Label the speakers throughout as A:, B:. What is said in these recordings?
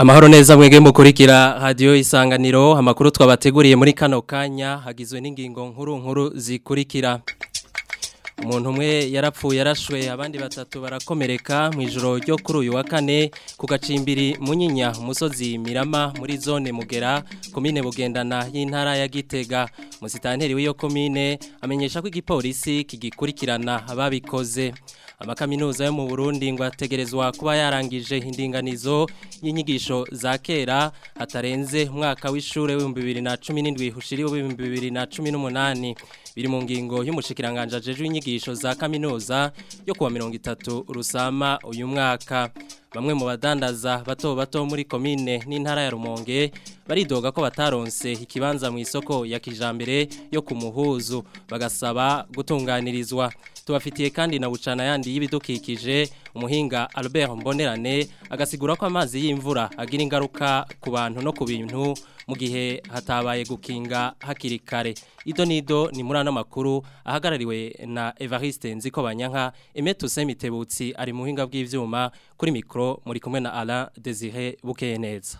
A: Amahoro neza mwege mukurikira radio isanganiro amakuru twabateguriye muri kano kanya hagizwe n'ingingo nkuru nkuru zikurikira umuntu umwe yarapfuye yarashwe abandi batatu barakomereka mu ijoro ryo kuri uyu wa kane ku gacimbiri munyinya umusozi mirama muri zone mugera komine bugendana y'intara ya gitega musitanteri w'iyo komine amenyesha ko igipolisi kigikurikirana ababikoze amakaminuza yo mu Burundi ngo ategerezwa kuba yarangije indinganizo y'inyigisho za kera hatarenze umwaka w'ishure w'ibihumbi bibiri na cumi n'indwi ushiriwe w'ibihumbi bibiri na cumi n'umunani biri mu ngingo y'umushikiranganje ajejwe inyigisho za kaminuza yo kuwa mirongo itatu rusama uyu mwaka bamwe mu badandaza bato bato muri komine n'intara ya Rumonge baridoga ko bataronse ikibanza mu isoko ya kijambere yo kumuhuzu bagasaba gutunganirizwa tubafitiye kandi na bucana yandi y'ibidukikije umuhinga Albert Mbonerane agasigura ko amazi y'imvura agira ingaruka ku bantu no ku bintu mu gihe hatabaye gukinga hakiri kare ido nido ni muri ano makuru ahagarariwe na Evariste Nziko Banyanka Emetu Semitebutsi ari mu hinga bw'ivyuma kuri mikro muri kumwe na Alain Desire Bukeye neza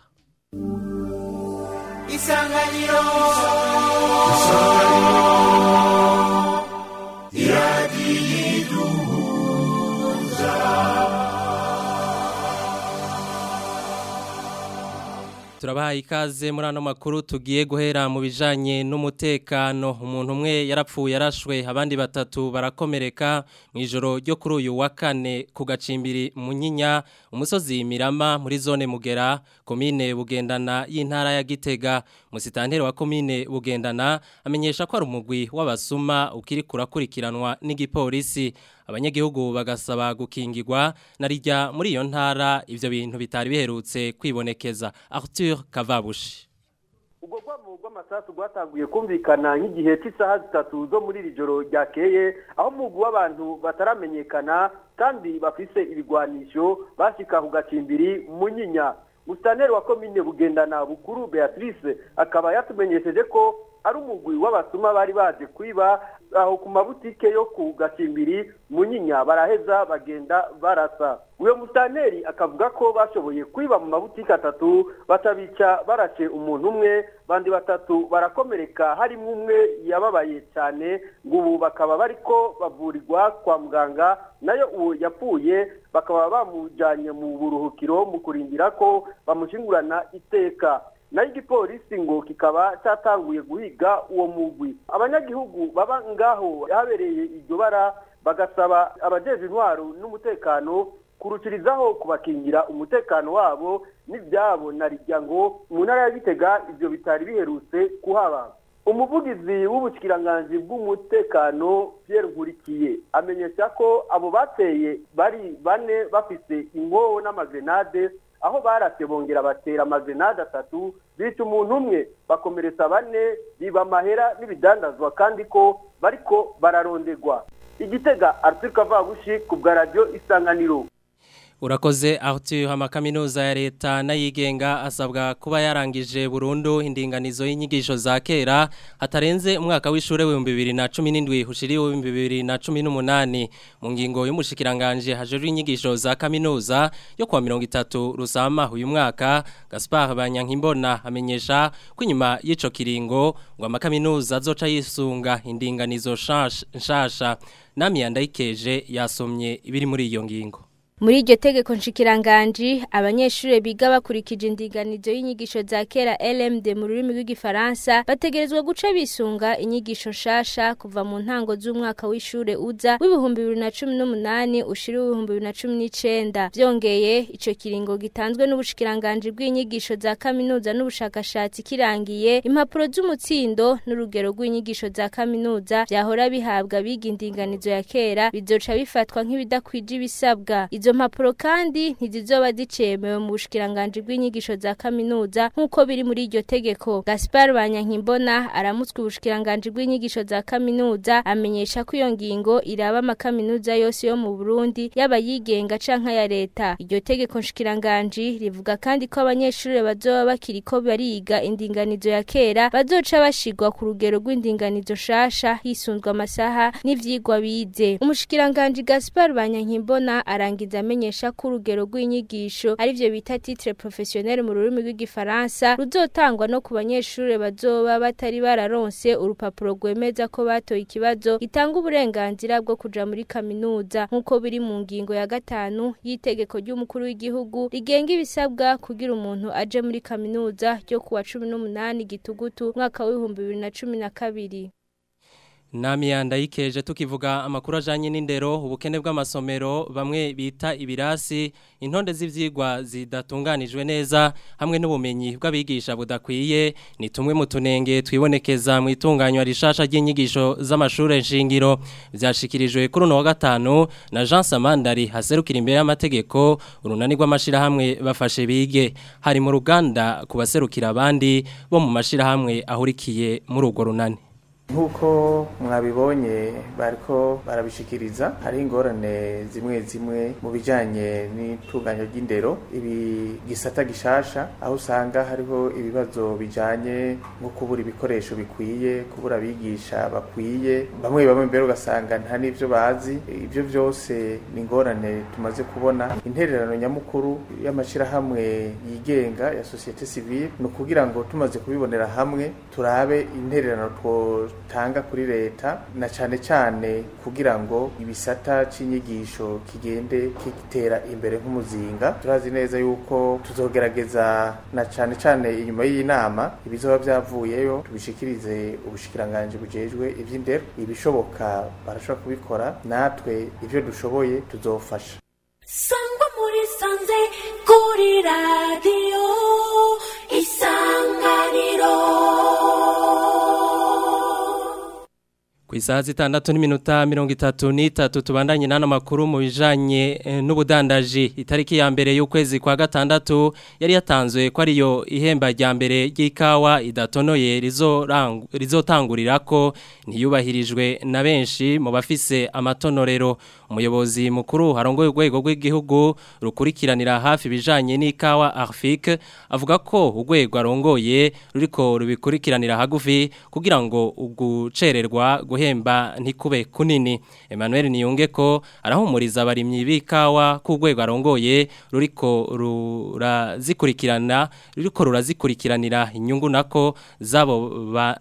B: Isanganiro Isanganiro Iradiyiduza
A: Turabaha ikaze muri ano makuru tugiye guhera mu bijanye n'umutekano umuntu umwe yarapfuye yarashwe abandi batatu barakomereka mu ijoro ryo kuri uyu wa kane ku gacimbiri munyinya umusozi mirama muri zone mugera komine bugendana y'intara ya gitega musitanteri wa komine bugendana amenyesha ko ari umugwi w'abasuma ukiri kurakurikiranwa n'igipolisi abanyagihugu bagasaba gukingirwa narijya muri iyo ntara ivyo bintu bitari biherutse kwibonekeza Arthur Kavabushi
C: ubwo rwamo rw'amasasu rwatanguye kumvikana nk'igihe cy'isaha zitatu zo muri iri joro ryakeye aho umugwi w'abantu bataramenyekana kandi bafise ibigwanisho bashika ku gacimbiri munyinya musitaneri wa komine bugendana bukuru beatrice akaba yatumenyesheje ko ari umugwi w'abasuma bari baje kwiba aho ku mabutike yo ku gacimbiri munyinya baraheza bagenda barasa uyo musitaneri akavuga ko bashoboye kwiba mu mabutike atatu batabica barashe umuntu umwe bandi batatu barakomereka harimo umwe yababaye cyane ngo ubu bakaba bariko bavurirwa kwa muganga nayo uwo yapfuye bakaba bamujyanye mu buruhukiro mu kurindira ko bamushingurana iteka nayo igipolisi ngo kikaba cyatanguye guhiga uwo mugwi abanyagihugu baba ngaho habereye iryo bara bagasaba abajeje intwaro n'umutekano kurukirizaho kubakingira umutekano wabo n'ibyabo na rijya ngo mu ntara ya gitega ibyo bitari biherutse kuhaba umuvugizi w'ubushyikiranganji bw'umutekano Pierre nkurikiye amenyesha ko abo bateye bari bane bafise inkoho n'amagrenade aho barase bongera batera amagrenade atatu bica umuntu umwe bakomeretsa bane biba amahera n'ibidandazwa kandi ko bariko bararondegwa igitega Arthur Kavabushi ku bwa radio isanganiro
A: Urakoze Arthur amakaminuza ya leta n'ayigenga asabwa kuba yarangije burundu indinganizo y'inyigisho za kera hatarenze umwaka w'ishure w'ibihumbi bibiri na cumi n'indwi ushiriwe w'ibihumbi bibiri na cumi n'umunani mu ngingo y'umushikiranganje hajejwe inyigisho za kaminuza yo kuwa mirongo itatu rusama uyu mwaka Gaspard Banyankimbona amenyesha ko inyuma y'ico kiringo ngo amakaminuza azoca yisunga indinganizo nshasha nami yandayikeje yasomye ibiri muri iyo ngingo
D: muri iryo tegeko nshikiranganji abanyeshuri biga bakurikije indinganizo y'inyigisho za kera LMD mu rurimi rw'igifaransa bategerezwa guca bisunga inyigisho nshasha kuva mu ntango z'umwaka w'ishure uza w'ibihumbi bibiri na cumi n'umunani ushira w'ibihumbi bibiri na cumi n'icenda vyongeye ico kiringo gitanzwe n'ubushikiranganji bw'inyigisho za kaminuza n'ubushakashatsi kirangiye impapuro z'umutsindo n'urugero rw'inyigisho za kaminuza vyahora bihabwa biga indinganizo ya kera bizoca bifatwa nk'ibidakwije ibisabwa izo mpapuro kandi ntizizoba zicemewe mu bushikiranganje bw'inyigisho za kaminuza nk'uko biri muri iryo tegeko Gaspar Banyankimbona aramutswe ubushikiranganje bw'inyigisho za kaminuza amenyesha ko iyo ngingo iraba amakaminuza yose yo mu Burundi yaba yigenga canka ya leta iryo tegeko nshikiranganje rivuga kandi ko abanyeshuri bazoba bakiriko bariga indinganizo ya kera bazoca bashigwa ku rugero rw'indinganizo shasha hisunzwe amasaha n'ivyigwa bize umushikiranganje Gaspar Banyankimbona arangiza amenyesha ko urugero rw'inyigisho arivyo bita titre professionnel mu rurimi rw'igifaransa ruzotangwa no ku banyeshure bazoba batari bararonse urupapuro rwemeza ko batoye ikibazo gitanga uburenganzira bwo kuja muri kaminuza nk'uko biri mu ngingo ya gatanu y'itegeko ry'umukuru w'igihugu rigenga ibisabwa kugira umuntu aje muri kaminuza ryo kuwa cumi n'umunani gitugutu mwaka w'ibihumbi bibiri na cumi na kabiri
A: Namiyanda yikeje tukivuga amakuru ajanye n'indero ubukene bw'amasomero bamwe bita ibirasi intonde z'ivyigwa zidatunganijwe neza hamwe n'ubumenyi bw'abigisha budakwiye ni tumwe mu tunenge twibonekeza mu itunganywa rishasha ry'inyigisho z'amashure nshingiro vyashikirijwe kuri uno wa gatanu na Jean Samandari haserukira imbere y'amategeko urunani rw'amashirahamwe bafashe bige hari mu ruganda kubaserukira abandi bo mu mashirahamwe ahurikiye muri urwo runani
E: nk'uko mwabibonye bariko barabishikiriza hari ingorane zimwe zimwe mu bijanye n'itunganya ry'indero ibi gisata gishasha aho usanga hariho ibibazo bijanye nko kubura ibikoresho bikwiye kubura abigisha bakwiye bamwe bamwe mbere ugasanga nta n'ivyo bazi ivyo vyose ni ingorane tumaze kubona intererano nyamukuru y'amashirahamwe yigenga ya societe civile ni ukugira ngo tumaze kubibonera hamwe turabe intererano two tanga kuri leta na cyane cyane kugira ngo ibisata c'inyigisho kigende kigitera imbere nk'umuzinga turazi neza yuko tuzogerageza na cyane cyane inyuma y'inama ibizoba byavuyeyo tubishikirize ubushikiranganje bujejwe ivy'indero ibishoboka barashobora kubikora natwe ivyo dushoboye tuzofasha
B: sangwa muri sanze kuri radiyo isanganiro
A: Ku isaha zitandatu n'iminota mirongo itatu n'itatu tubandanye n'ano makuru mu bijanye eh, n'ubudandaji itariki ya mbere y'ukwezi kwa gatandatu yari yatanzwe ko ariyo ihemba rya mbere ry'ikawa idatonoye rizorang- rizotangurirako ntiyubahirijwe na benshi mu bafise amatonorero umuyobozi mukuru harongoye urwego rw'igihugu rukurikiranira hafi ibijanye n'ikawa Arfik avuga ko urwego arongoye ruriko rubikurikiranira hagufi kugira ngo ugucererwa guhemba ntikube kunini Emmanuel Niyunge ko arahumuriza abarimyi b'ikawa ku rwego arongoye ruriko rurazikurikirana ruriko rurazikurikiranira inyungu nako zabo ba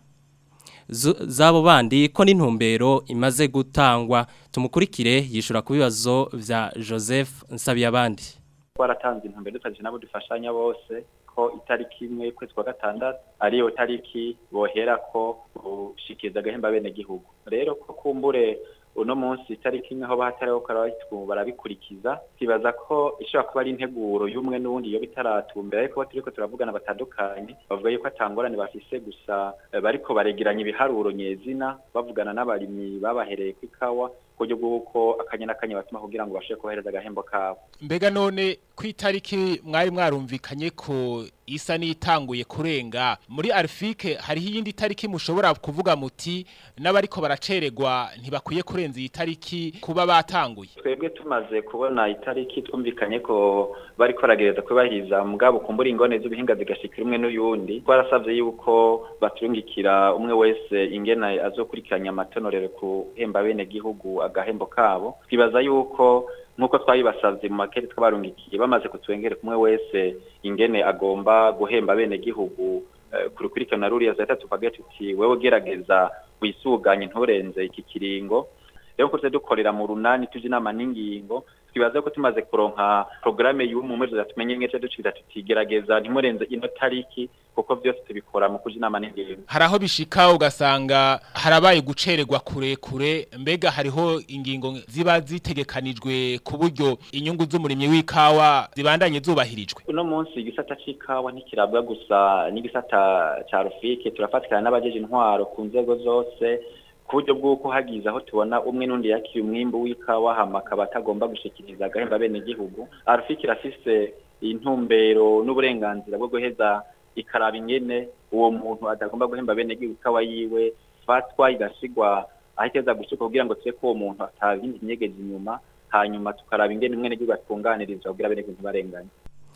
A: zu- zabo bandi ko n'intumbero imaze gutangwa tumukurikire yishura ku bibazo vya Joseph Nsabiyabandi
F: twaratanze intumbero dutangije nabo dufashanya bose ko itariki imwe y'ukwezi kwa gatandatu ariyo tariki bohera ko gushikiriza agahemba bene gihugu rero ko kumbure uno munsi itariki imwe aho bahatariho karabitwu barabikurikiza twibaza ko ishobora kuba ari integuro y'umwe n'uwundi iyo bitaratumbera ariko turiko turavugana batandukanye bavuga yuko atangorane bafise gusa eh, bariko baregeranya ibiharuro nyezina bavugana n'abarimyi babahereye ku ikawa kuburyo bw'uko akanya n'akanya batuma kugira ngo bashobore kubahereza agahembo kabo
G: mbega none ku itariki mwari mwarumvikanye ko isa n'itanguye kurenga muri arifike hariho iyindi tariki mushobora kuvuga muti n'abariko baracererwa ntibakwiye kurenza iyi tariki kuba batanguye
F: twebwe tumaze kubona itariki twumvikanye ko bariko baragereza kubahiriza mugabo kumbura ingone z'ubuhinga zigashikira umwe n'uyundi twarasavye yuko baturungikira umwe wese ingena azokurikiranya amatonorero kuhemba bene gihugu agahembo kabo twibaza yuko nk'uko twabibasavye mu makete twabarungikiye bamaze kutwengere kumwe wese ingene agomba guhemba bene gihugu eh, kurukurikirana ruriya zahita tukagira tuti wewe gerageza wisuganye nturenze iki kiringo rero ko tuze dukorera mu runani tuje inama n'ingingo twibaza ko tumaze kuronka programme y'umu mwezi zatumenye ngece ducira tutigerageza ntimurenze ino tariki kuko byose tubikora mu kuja inama n'ingingo
G: hari aho bishika ugasanga harabaye gucererwa kurekure mbega hariho ingingo ziba zitegekanijwe ku buryo inyungu z'umurimyi w'ikawa zibandanye zubahirijwe
F: uno munsi igisata c'ikawa ntikirabwa gusa n'igisata ca rufike turafatikana n'abajeje intwaro ku nzego zose ku buryo bw'uko hagize aho tubona umwe n'undi yakiriye umwimbu w'ikawa hama akaba atagomba gushikiriza agahemba bene gihugu arufike irafise intumbero n'uburenganzira bwo guheza ikaraba ingene uwo muntu atagomba guhemba bene gihugu ikawa yiwe fatwa igashigwa aho iteza gushika kugira ngo tuye ko uwo muntu atabindi nyegezi inyuma hanyuma tukaraba ingene umwene gihugu atunganirizwa kugira bene gihugu ntibarenganye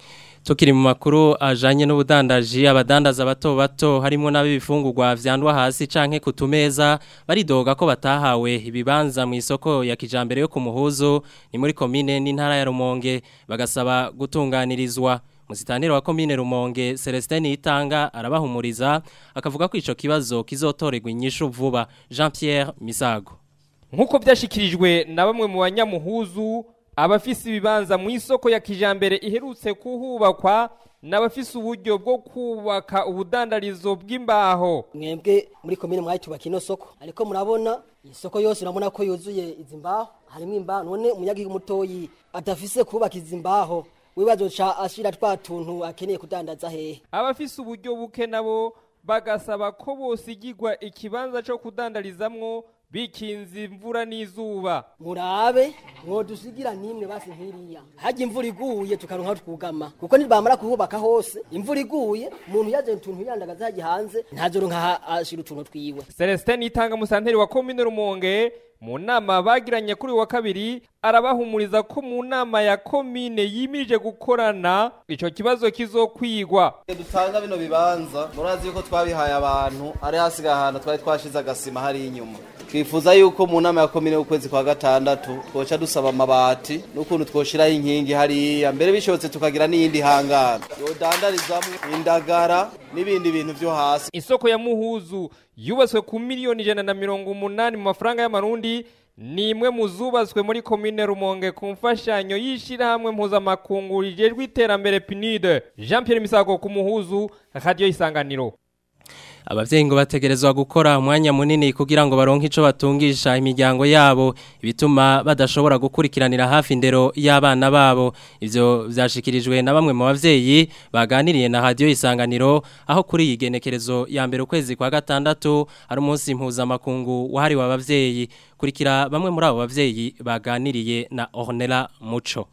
A: Tukiri mu makuru ajanye n'ubudandaji abadandaza bato bato harimo n'abibifungurwa vyandwa hasi canke kutumeza baridoga ko batahawe ibibanza mu isoko ya kijambere yo kumuhuzo ni muri komine n'intara ya Rumonge bagasaba gutunganirizwa Musitaniro wa komine Rumonge Celestin Itanga arabahumuriza akavuga ko ico kibazo kizotorerwa inyishu vuba Jean Pierre Misago
H: Nkuko vyashikirijwe na bamwe mu banyamuhuzu abafise ibibanza mu isoko ya kijambere iherutse kuhubakwa n'abafise uburyo bwo kubaka ubudandarizo bw'imbaho
I: mwebwe muri komine mwayitubaka ino soko ariko murabona isoko yose urabona ko yuzuye izi mbaho harimo imbaho none umunyagihugu mutoyi adafise kubaka izi mbaho wibazoca ashira twa tuntu akeneye kudandaza hehe
H: abafise uburyo buke nabo bagasaba ko bosigirwa ikibanza co kudandarizamwo bikinze imvura n'izuba
I: murabe mwodusigira nimwe basi nkiriya hajya imvura iguye tukaronka twugama kuko nibamara kuhubaka hose imvura iguye umuntu yaje utuntu yandagaza hajya hanze ntazoronka ashira utuntu twiwe
H: Celestin Itanga musanteri wa komine Rumonge mu nama bagiranye kuri wa kabiri arabahumuriza ko mu nama ya komine yimirije gukorana ico kibazo kizokwigwa
J: dutanga bino bibanza murazi yuko twabihaye abantu ari hasigaye ahantu twari twashize agasima hari inyuma twifuza yuko mu nama ya komine y'ukwezi kwa gatandatu twoca dusaba amabati n'ukuntu twoshiraho inkingi hariya mbere bishobotse tukagira n'iyindi hangara yodandarizamwo indagara n'ibindi bintu vyo hasi
H: isoko ya muhuzu yubatswe ku miliyoni ijana na mirongo umunani mu mafaranga y'amarundi ni imwe mu zubatswe muri komine rumonge ku mfashanyo y'ishyirahamwe mpuzamakungu rijejwe iterambere pinide jean pierre misago ku muhuzu radiyo isanganiro
A: Abavyeyi ngo bategerezwa gukora umwanya munini kugira ngo baronke ico batungisha imiryango yabo ibituma badashobora gukurikiranira hafi indero y'abana babo ivyo vyashikirijwe na bamwe mu bavyeyi baganiriye na radio isanganiro aho kuri iyi genekerezo ya mbere ukwezi kwa gatandatu ari umunsi mpuzamakungu wahariwe abavyeyi kurikira bamwe muri abo bavyeyi baganiriye na Ornella Muco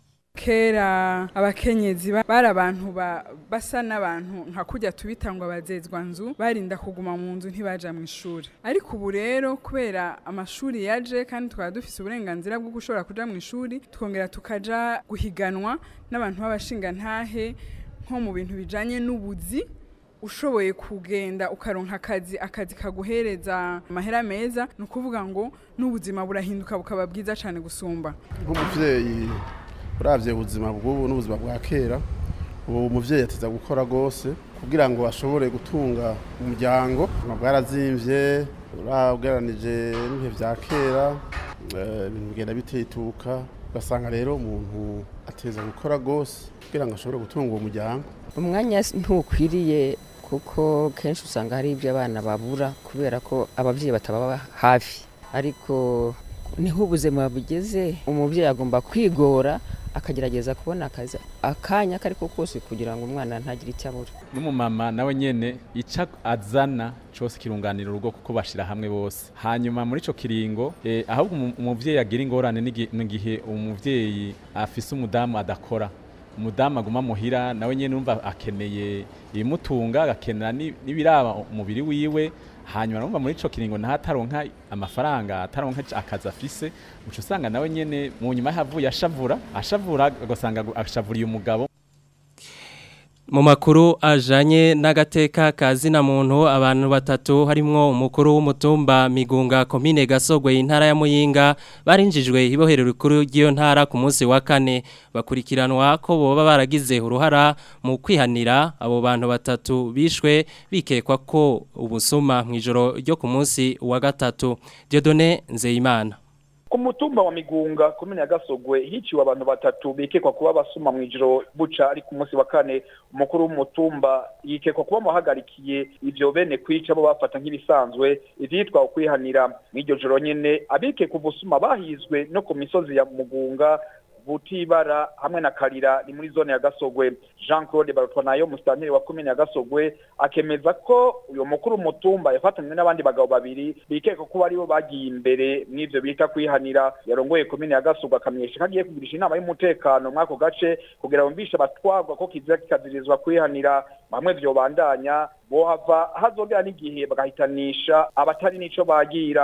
K: kera abakenyezi ba- bari abantu ba- basa n'abantu nka kujya tubitangwa abazezwa nzu barinda kuguma mu nzu ntibaja mu ishuri ariko ubu rero kubera amashuri yaje kandi twaba dufise uburenganzira bwo gushobora kuja mu ishuri twongera tukaja guhiganwa n'abantu b'abashingantahe nko mu bintu bijanye n'ubuzi ushoboye kugenda ukaronka akazi akazi kaguhereza amahera meza ni ukuvuga ngo n'ubuzima burahinduka bukaba bwiza cyane gusumba
L: nk'umuvyeyi uravye ubuzima bw'ubu n'ubuzima bwa kera ubu umuvyeyi ateza gukora rwose kugira ngo ashobore gutunga umuryango ubuzima bwarazimvye urabweranije n'ibihe vya kera eh, ibintu bigenda bitituka ugasanga rero umuntu ateza gukora rwose kugira ngo ashobore gutunga uwo muryango
M: umwanya ntukwiriye kuko kenshi usanga hari ibyo abana babura kubera ko ababyeyi batababa hafi ariko niho ubuzima bugeze umubyeyi agomba kwigora akagerageza kubona akazi akanya ako ari ko kose kugira ngo umwana ntagire icyo abura
N: n'umumama nawe nyene ica azana cose kirunganira urugo kuko bashira hamwe bose hanyuma muri ico kiringo eh, ahubwo umu- umuvyeyi agira ingorane n'igi- n'igihe umuvyeyi afise umudamu adakora umudamu aguma muhira nawe nyene numva akeneye ibimutunga agakenera ni- n'ibiraba umubiri wiwe hanyuma numva muri ico kiringo naho ataronka amafaranga ataronka akazi afise uca usanga nawe nyene mu nyuma yahavuye ashavura ashavura agasanga ashavuriye umugabo
A: Mu makuru ajanye n'agateka kazina muntu abantu batatu harimwo umukuru w'umutumba Migunga komine Gasogwe intara ya Muyinga barinjijwe ibohero rikuru ry'iyo ntara ku munsi wa kane bakurikiranwa ko boba baragize uruhara mu kwihanira abo bantu batatu bishwe bikekwa ko ubusuma mu ijoro ryo ku munsi wa gatatu Dieudonné Nzeyimana
O: ku mutumba wa migunga komine ya gasogwe hiciwe abantu batatu bikekwa kuba basuma mu ijoro buca ari ku munsi wa kane umukuru w'umutumba yikekwa kuba muhagarikiye ivyo bene kwica bo bafata nk'ibisanzwe ivyitwa ukwihanira mw'iryo joro nyene abikekwa ubusuma bahizwe no ku misozi ya mugunga butibara hamwe na karira ni muri zone ya gasogwe jean claude barutwanayo musitanteri wa komine ya gasogwe akemeza ko uyu mukuru w'umutumba yafatanywe n'abandi bagabo babiri bikeka ko aribo bagiye imbere mw'ivyo bita kwihanira yarongoye komine ya gasogwe akamenyesha ko agiye kugirisha inama y'umutekano mw'ako gace kugira bumvishe abatwagwa ko kizira kikazirizwa kwihanira bamwe vyobandanya bohava hazogera n'igihe bagahitanisha abatari n'ico bagira mu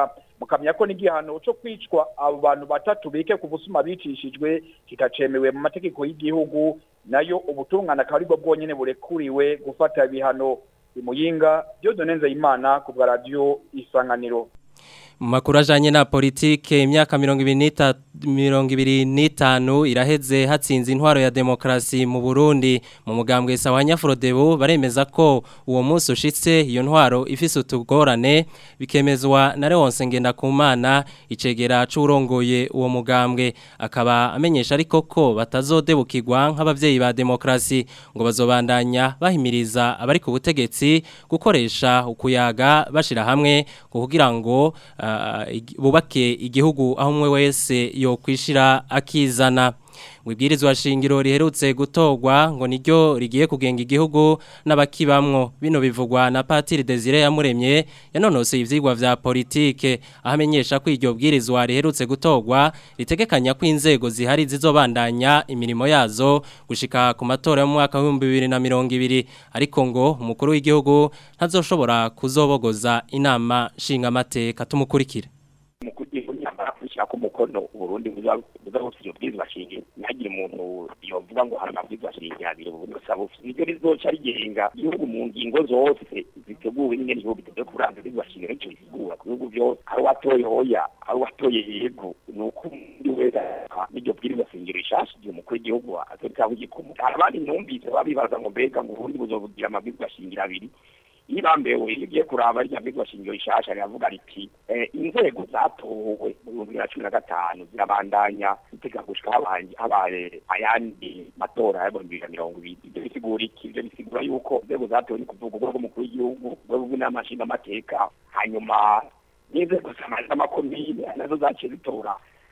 O: mukamenya ko n'igihano cyo kwicwa abo bantu batatu bike ku busuma bicishijwe kitacemewe mu mategeko y'igihugu nayo ubutungane akaba aribwo bwonyene burekuriwe gufata ibihano imuyinga Dieudonne Nzeyimana ku bwa radio isanganiro
A: mu makuru ajanye na politike imyaka mirongo ibiri n'ita- mirongo ibiri n'itanu iraheze hatsinze intwaro ya demokarasi mu Burundi mu mugambwe sawa Nyafrodebo baremeza ko uwo munsi ushitse iyo ntwaro ifise utugorane bikemezwa na Leonce Ngendakumana icegera c'urongoye uwo mugambwe akaba amenyesha ariko ko batazodebukirwa nk'abavyeyi ba demokarasi ngo bazobandanya bahimiriza abari ku butegetsi gukoresha ukuyaga bashira hamwe kugira ngo ah, igi- bubake igihugu aho umwe wese yo kwishira akizana Wibwirizwa shingiro riherutse gutorwa ngo niryo rigiye kugenga igihugu n'abakibamwo bino bivugwa na Patiri Desire yamuremye yanonose ivyigwa vya politike ahamenyesha ko iryo bwirizwa riherutse gutorwa ritegekanya ko inzego zihari zizobandanya imirimo yazo gushika ku matora yo mu mwaka wa 2020 ariko ngo umukuru w'igihugu ntazoshobora kuzobogoza inama nshingamateka tumukurikire
P: mu kugira nyamara kwishyira ko umukono uburundi buzahutse iyo bwirizwa shingiro ntihagire umuntu yovuga ngo hari amabwirizwa shingiro abiri ubundi busaba bufite niryo rizoca rigenga igihugu mu ngingo zose ziteguwe nyine igihugu giteguye kuranza bwirizwa shingiro nicyo risigura ku bihugu byose ari uwatoye hoya ari uwatoye yego ni uko undi wese aha n'iryo bwirizwa shingiro rishasha igihe umukuru w'igihugu azoritaho igikumu hari abandi numvise babibaza ngo mbega ngo uburundi buzobugira amabwirizwa shingiro abiri ibambewe igiye kuraba rya bigwa shingiro rishasha riravuga riti eh, inzego zatowe mu bihumbi bibiri na cumi na gatanu zirabandanya zitega gushika habaye habaye ayandi matora y'ibihumbi bibiri na mirongo ibiri ibyo bisigura iki ibyo bisigura yuko inzego zatowe ni kuvuga urwego rw'umukuru w'igihugu urwego rw'inama nshingamateka hanyuma n'inzego z'amakomine nazo zaciye zitora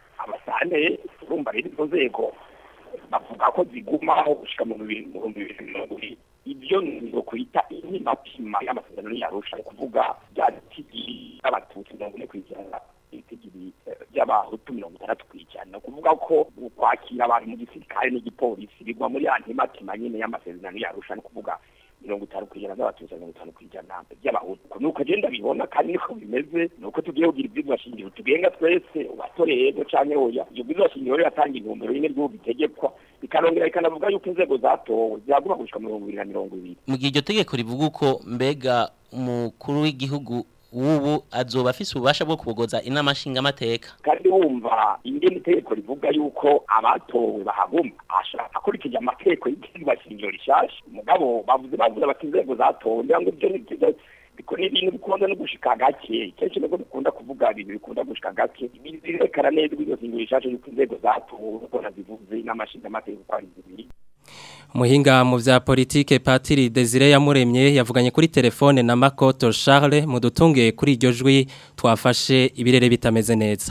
P: abasane urumva rero izo nzego bavuga ko zigumaho gushika mu bihumbi bihumbi bibiri na mirongo ibiri ibyo ni kwita intimapima y'amasezerano yarusha kuvuga bya tigiri y'abatutsi mirongo ine kw'ijana itigiri by'abahutu mirongo itandatu kw'ijana ni ukuvuga ko kwakira abantu mu gisirikare n'igipolisi bigwa muri ya ntimatima nyine y'amasezerano yarusha ni ukuvuga mirongo itanu kw'ijana z'abatutsi mirongo itanu kw'ijana by'abahutu nuko agenda bibona kandi niko bimeze nuko tugiye kugira ibyigwa shingiro tugenga twese uwatoreye yego canke oya ibyo byigwa shingiro rero atanga intumbero nyine ry'ubu bitegekwa bikanongera bikanavuga yuko inzego zatowe zaguma gushika mirongo ibiri na mirongo ibiri
Q: mu gihe iryo tegeko rivuga uko mbega umukuru w'igihugu w'ubu azoba afise ububasha bwo kubogoza inama nshingamateka
P: kandi wumva ingene itegeko rivuga yuko abatowe bahaguma ashaka akurikije amategeko y'igihingwa shingiro rishasha mugabo bavuze bavuze bati inzego zatowe ngira ngo ibyo ni biko ni ibintu bikunda no gushika gake kenshi nubwo dukunda kuvuga ibintu bikunda gushika gake birekana neza iryo shingiro rishasha yuko inzego zatowe uko nazivuze n'amashinga amategeko uko ari zibiri
A: Muhinga mu vya politike Patiri Desire yamuremye yavuganye kuri telefone na Makoto Charles mudutunge kuri iryo jwi twafashe ibirere bitameze neza.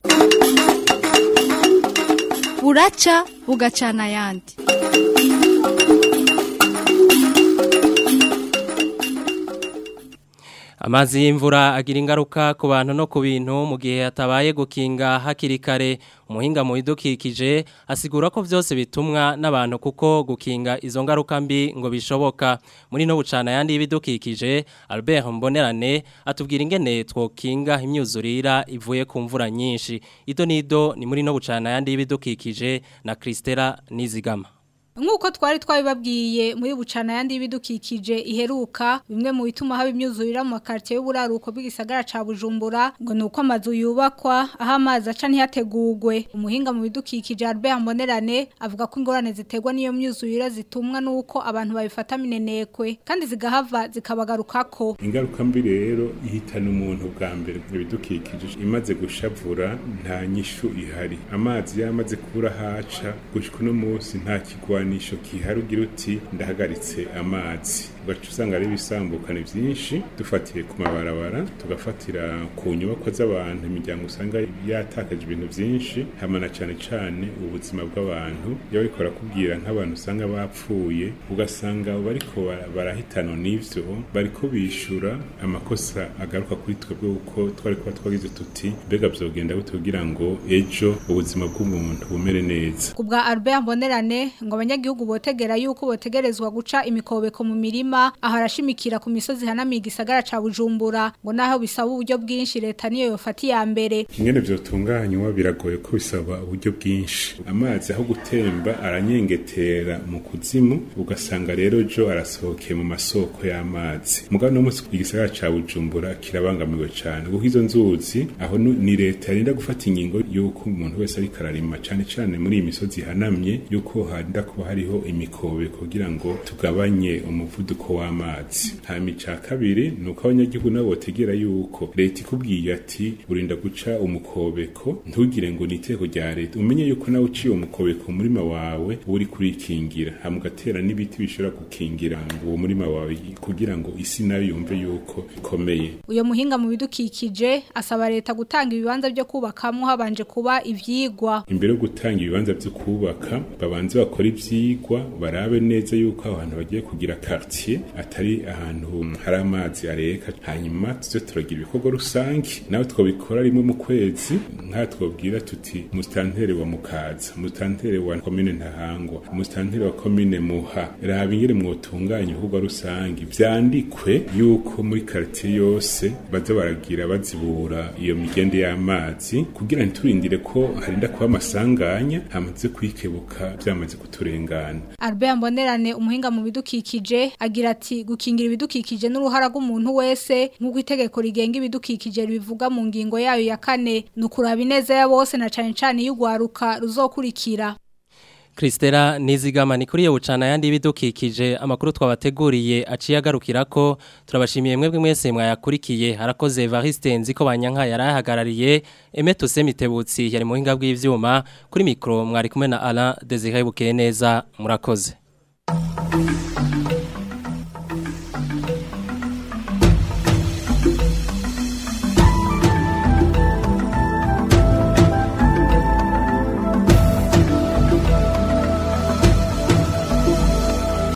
R: buraca bugacana ayandi
A: Amazi y'imvura agira ingaruka ku bantu no ku bintu mu gihe hatabaye gukinga hakiri kare umuhinga mu bidukikije asigura ko byose bitumwa n'abantu kuko gukinga izo ngaruka mbi ngo bishoboka muri no bucana yandi y'ibidukikije Albert Mbonerane atubwira ingene twokinga imyuzurira ivuye ku mvura nyinshi ido nido ni muri no bucana yandi y'ibidukikije na Christela Nizigama
S: Nk'uko twari twabibabwiye muri bucana yandi y'ibidukikije iheruka bimwe mu bituma haba imyuzurira mu makartier y'uburaruko bw'igisagara ca Bujumbura ngo nuko amazu yubakwa aho amazi aca ntiyategurwe umuhinga mu bidukikije Albert Mbonerane avuga ko ingorane ziterwa n'iyo myuzurira zitumwa nuko abantu babifata minenekwe kandi zigahava zikabagarukako
T: ingaruka mbi rero ihitana umuntu bwa mbere ibidukikije imaze gushavura nta nyishu ihari amazi yamaze kubura haca gushika uno munsi nta kigwa ikigwanisho kiharugira uti ndahagaritse amazi ugaca usanga ari ibisambukane byinshi dufatiye ku mabarabara tugafatira ku nyubako z'abantu imiryango usanga yatakaje ibintu byinshi hamana cyane cyane ubuzima bw'abantu iyo bariko barakubwira nk'abantu usanga bapfuye ugasanga bariko barahitana n'ivyo bariko bishura amakosa agaruka kuri twebwe uko twari kuba twagize tuti mbega vyogenda gute kugira ngo ejo ubuzima bw'umuntu bumere neza
S: kubwa Albert Mbonerane ngo abanyagihugu botegera yuko botegerezwa guca imikobeko mu mirima mirima aho arashimikira ku misozi hanamiye igisagara ca Bujumbura ngo naho bisaba uburyo bwinshi leta niyo yofata iya mbere
T: ingene vyotunganywa biragoye ko bisaba uburyo bwinshi amazi aho gutemba aranyengetera mu kuzimu ugasanga rero jo arasohokeye mu masoko y'amazi mugabo no musi igisagara ca Bujumbura kirabangamiwe cane kuko izo nzuzi aho nu- ni leta yarinda gufata ingingo yuko umuntu wese ariko ararima cane cane muri iyi misozi ihanamye yuko harinda kuba hariho imikobe kugira ngo tugabanye umuvuduko w'amazi hanyuma ica kabiri ni uko abanyagihugu nabo botegera yuko leta ikubwiye ati urinda guca umukobeko ntugire ngo ni iteko rya leta umenye yuko nawe uciye umukobeko mu murima wawe uba uri kurikingira hama ugatera n'ibiti bishobora gukingira ngo uwo murima wawe kugira ngo isi nayo yumve yuko ikomeye
S: uyo muhinga mu bidukikije asaba leta gutanga ibibanza byo kubakamwo habanje kuba ivyigwa
T: imbere yo gutanga ibibanza byo kubaka babanze bakora ivyigwa barabe neza yuko aho hantu bagiye kugira quartier atari ahantu hari amazi areka hanyuma tuze turagira ibikorwa rusange nawe twabikora rimwe mu kwezi nka twabwira tuti mustantere wa mukaza mustantere wa komine ntahangwa mustantere wa komine muha raba ingere mwotunganya ibikorwa rusange vyandikwe yuko muri quartier yose baza baragira bazibura iyo migende y'amazi kugira ntiturindire ko harinda kuba amasanganya hamaze kwikebuka byamaze kuturengana
S: Albert Mbonerane umuhinga mu bidukikije agira ati gukingira ibidukikije n'uruhara rw'umuntu wese nk'uko itegeko rigenga ibidukikije ribivuga mu ngingo yayo ya kane ni ukuraba ineza ya bose na cane cane y'ugwaruka ruzokurikira
A: Kristera nizigama ni kuri yo bucana yandi bidukikije amakuru twabateguriye aciye agarukira ko turabashimiye mwebwe mwese mwayakurikiye harakoze Evariste nziko banyanka yarahagarariye Emeto Semitebutsi yari muhinga bw'ivyuma kuri mikro mwari kumwe na Alain Desire Bukeneza murakoze